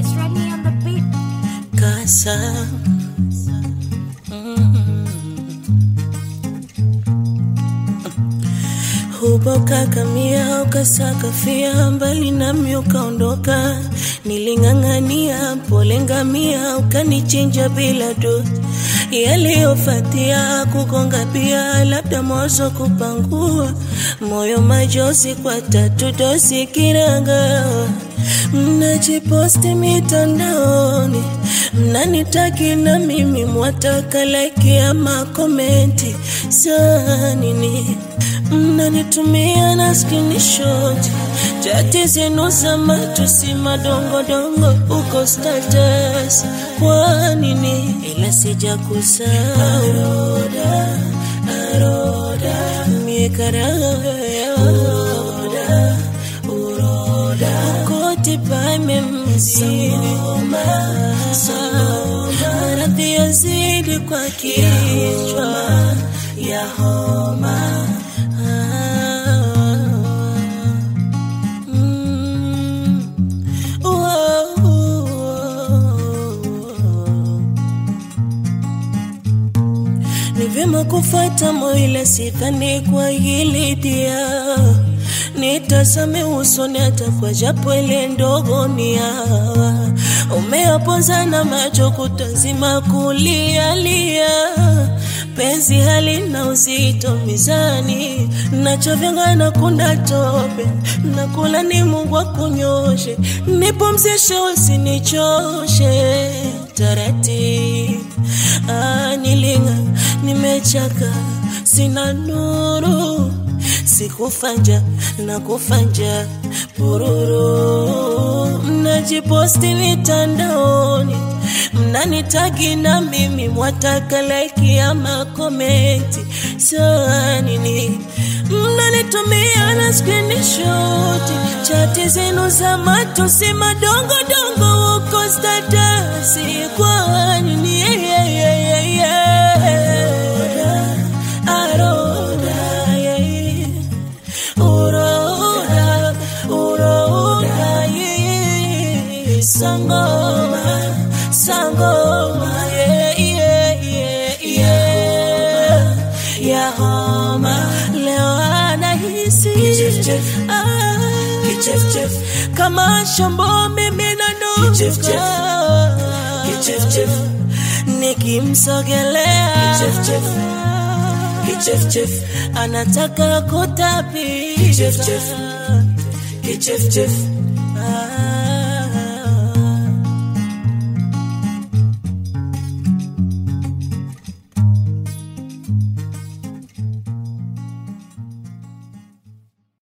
It's Rodney on the beat. Kasa huboka kamia ukasakafia mbali nami ukaondoka niling'ang'ania pole ngamia ukanichinja bila do yaliyofatia kugonga pia labda mozo kupangua moyo majozi kwa tatu dosi kiranga mnajiposti mitandaoni mnanitaki na mimi mwataka like ama komenti saa nini mnanitumia na screenshot chati zenu za matusi madongodongo uko status kwa nini ila sija kusahau aroda mikaraya uroda uroda koti pamemzidi maradhi yazidi kwa kichwa ya homa Mm. Whoa. Ni vyema kufuata moyo sidhani kwa hili dia nitazame usoni hata kwa japo ile ndogo ni hawa umeapoza na macho kutazima kulialia penzi halina uzito mizani nachovyanga na kunda tope nakula ni Mungu akunyoshe nipumzishe usinichoshe taratibu ah, nilinga nimechaka sina nuru sikufanja na kufanja pururu mnajiposti mitandaoni mnanitagi na mimi mwataka like ama komenti saa nini mnanitumia na screenshot chati zenu za matusi madongodongo uko statasi kwa nini yeah, yeah, yeah, yeah, yeah. Aroda, yeah. Uroda, uroda, yeah. Sangoma, sangoma, yeah, yeah, yeah, yeah. Ya homa, leo anahisi Ah, kama shombo mimi nanuka nikimsogelea anataka kutapika